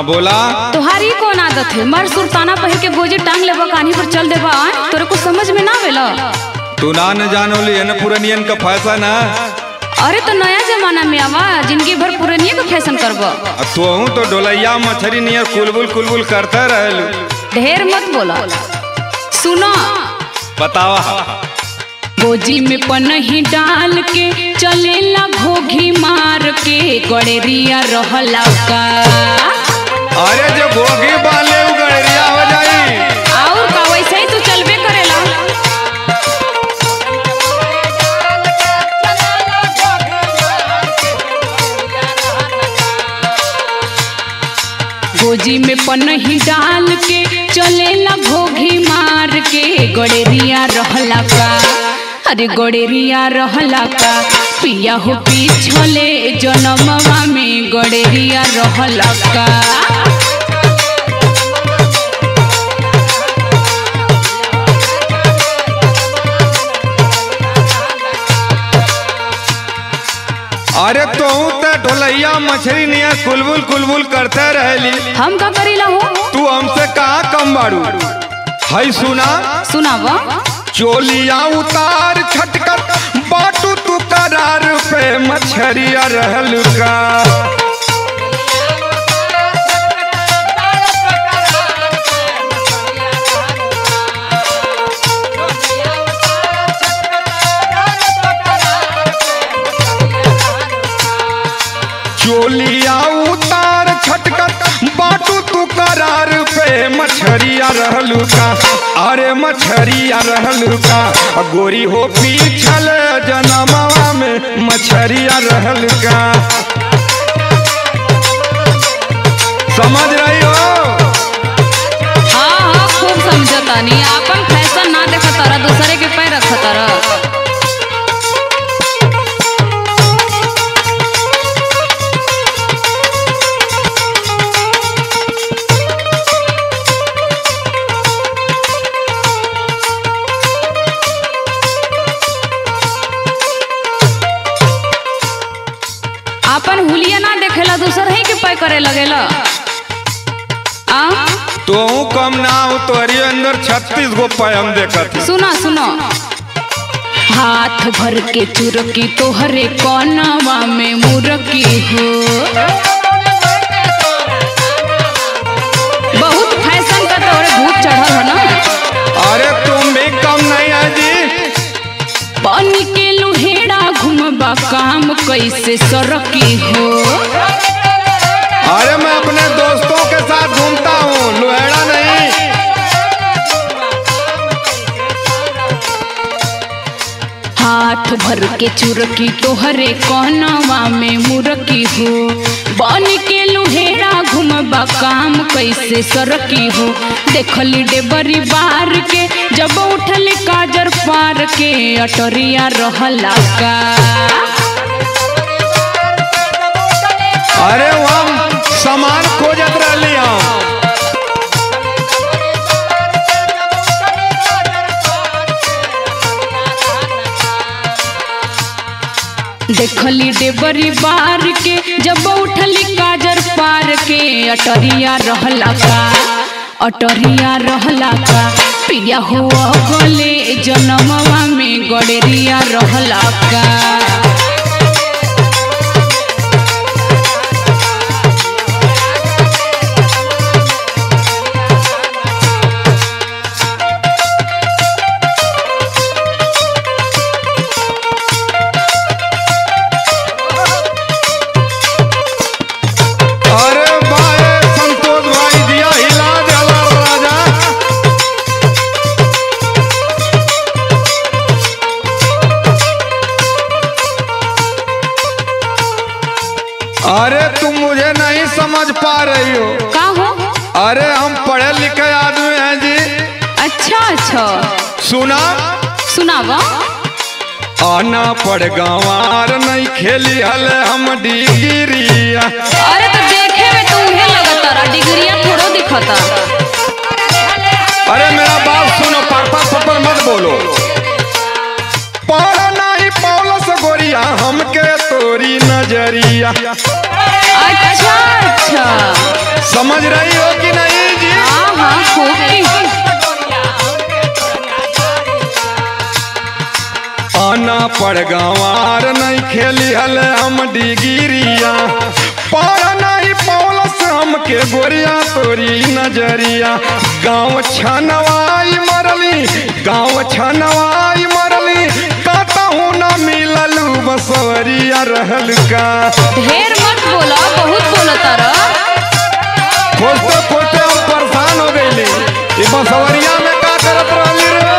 बोला तुम्हारी कौन आदत है मर सुल्ताना पहिर के गोजी टांग लेबा कान्ही पर चल देबा आय? तोरे को समझ में ना आवेला तू ना न जानोली है न पुरनियन का फैशन है अरे तो नया जमाना में आवा जिंदगी भर पुरानिया के फैशन करब आ तोहू तो डोलैया मछरी नियर कुलबुल कुलबुल करते रहलू ढेर मत बोला सुनो बतावा गोजी में पनही डाल के चलेला घोघी मार के गड़ेरिया रहला का अरे जो भोगी बाले उ गड़रिया हो जाई और का वैसे ही तू चलबे करेला गोजी में पनही डाल के चलेला घोघी मार के गड़ेरिया रहला का अरे गड़ेरिया रहला का पिया हो पिछले जनमवा में गड़ेरिया रहला का अरे तोहू तो ढोलैया मछरी नियर कुलबुल कुलबुल करते रहली हम का करीला हो तू हमसे कहाँ कम बाड़ू हई सुना सुनावा चोलिया उतार छटकर बाटू तू करार पे मछरिया रहल का चोलिया उतार छटकर बाटू तू करार पे मछरिया रहलू का अरे मछरिया रहलू का आ गोरी हो पीछल जनमवा में मछरिया रहल का समझ रही हो हाँ हाँ खूब समझतानी आपन फैशन ना देखा तारा दूसरे के पैर रखा तारा आपन हुलिया ना देखेला दूसर ही के पै करे लगेला आ तो कम ना हो तोहरी अंदर छत्तीस गो पैम देखत ही। सुनो सुनो हाथ भर के चुरकी तोहरे कोनवा में मुरकी हो बहुत फैशन का तोहरे भूत चढ़ल हो ना अरे तुम भी कम नहीं है जी बन के लुहेड़ा घुमबा काम कैसे सरकी हो अरे मैं अपने दोस्तों के साथ घूमता हूँ लुहेड़ा नहीं हाथ भर के चुरकी तोहरे कोनवा में मुरकी हो बन के लुहेड़ा घुमबा काम कैसे सरकी हो देखली डेबरी बार के जब उठल काजर पार के अटरिया रहला का अरे हम सामान खोजत रहली हम देखली डेबरी बार के जब उठली काजर पार के अटरिया रहला का अटरिया रहला का पिया हुआ गले जनमवा में गड़ेरिया रहला का अरे भाई संतोष भाई दिया हिला दिला राजा अरे तुम मुझे नहीं समझ पा रही हो का हो अरे हम पढ़े लिखे आदमी हैं जी अच्छा अच्छा सुना सुनावा आना पड़ गंवार नहीं खेली हले हम डिगिरिया अरे तो देखे में तू उहे लगता डिग्रिया थोड़ो दिखता अरे मेरा बात सुनो पापा पपर मत बोलो पढ़ नहीं पौलस गोरिया हमके तोरी न नजरिया अच्छा अच्छा समझ रही हो कि नहीं जी हाँ हाँ खूब की आना पड़ गंवार नहीं खेली हल हम डिगिरिया पार नहीं पौलस हमके गोरिया तोरी नजरिया गाँव छनवाई मरली गाँव छनवाई मरली कहूँ न मिललू बसवरिया रहल का ढेर मत बोला बहुत बोला तारा खोजते खोजते हम परेशान हो गईली ई बसवरिया में का करत रहली रे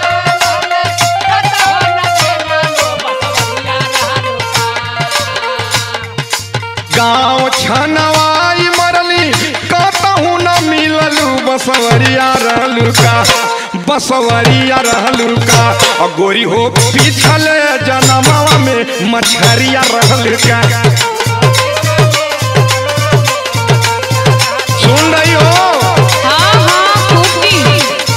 गाँव छनवाई मरली कहूँ न मिललू बसवरिया रहलू का बसवरिया रहलू का और गोरी हो पिछल जनमवा में मछरिया रहलू का सुन रही हो हाँ हाँ खूब की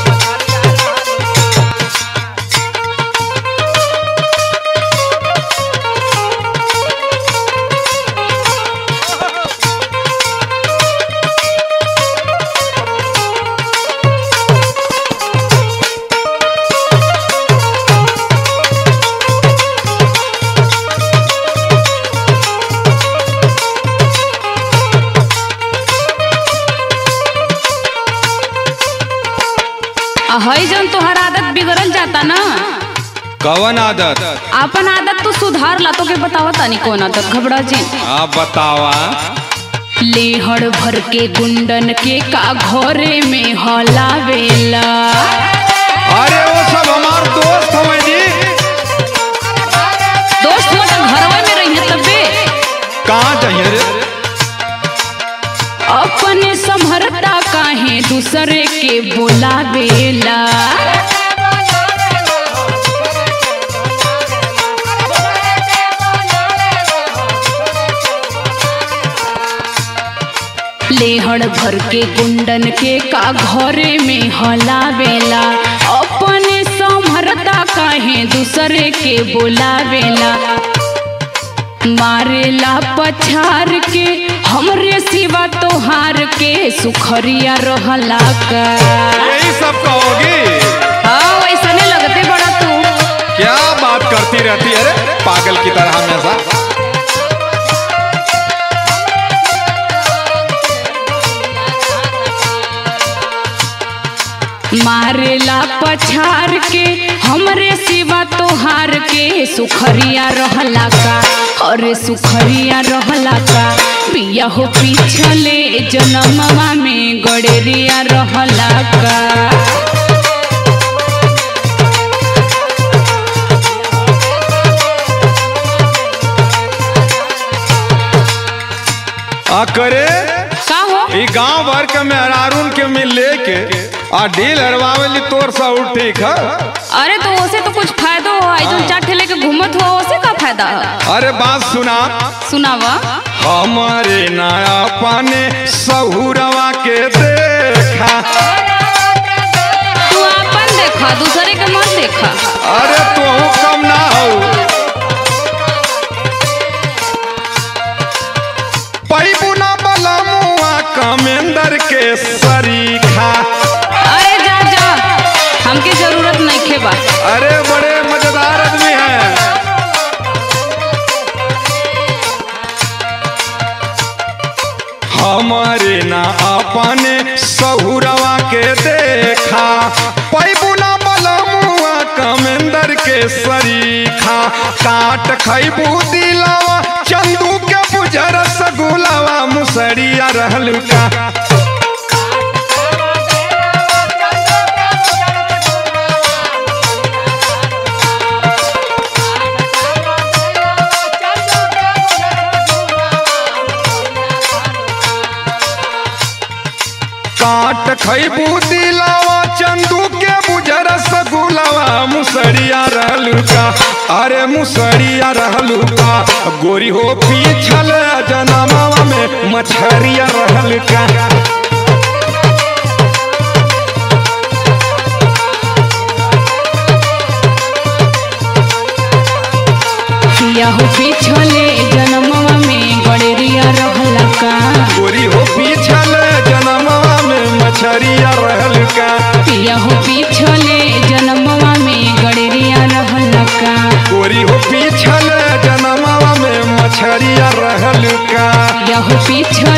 आ, हई जन तोहर आदत बिगड़ल जाता ना कवन आदत आपन आदत तो सुधार ला तो के बतावा तानी कौन आदत घबरा जी आप बतावा लेहड़ भर के गुंडन के का घरे में हलावेला अरे वो सब हमार दोस्त हमें जी दोस्त हो तो घरवा में रहिए तबे कहाँ चाहिए रे अपने समहरता काहे दूसरे के बोलावेला लेहड़ भर के गुंडन के का घरे में हलावेला अपने समहरता काहे दूसरे के बोलावेला मारेला पछार के हमरे सिवा तोहार के सुखरिया रहला का यही सब कहोगी हाँ वैसने लगते बड़ा तू क्या बात करती रहती है रे पागल की तरह हमेशा मारेला पछार के हमरे सिवा तोहार के सुखरिया रहला का अरे सुखरिया रहला का पिया हो पिछले जनमवा में गड़ेरिया रहला का आ करे का हो ई गांव भर के मेहरारून के मिल लेके आ डील हरवावेली तोर सा ठीक है अरे तो ओसे तो कुछ फायदा हो आई जो चार ठेले के घूमत हुआ ओसे का फायदा है अरे बात सुना सुनावा हमारे नया पाने सहुरवा के देखा तू अपन देखा दूसरे के मत देखा अरे तू कम ना हो पैबुना बला मुआ कमेंदर के सरीखा अरे जा जा हमके जरूरत नहीं खेबा अरे बड़े मजेदार आदमी हैं हमारे ना अपने सहुरवा के देखा पैबुना बलमुआ कमेंदर के सरीखा काट खैबू दिलावा चंदू के बुझर सगुलावा मुसरिया रहल का काट खैबू दिलावा चंदू के बुझर सगुलावा मुसरिया रहलू का अरे मुसरिया रहलू का गोरी हो पीछल जनमावा में मछरिया रहल का किया हो पिछले जन्मवा गोरी हो पीछल जनमावा में मछरिया रहल का यह पिछले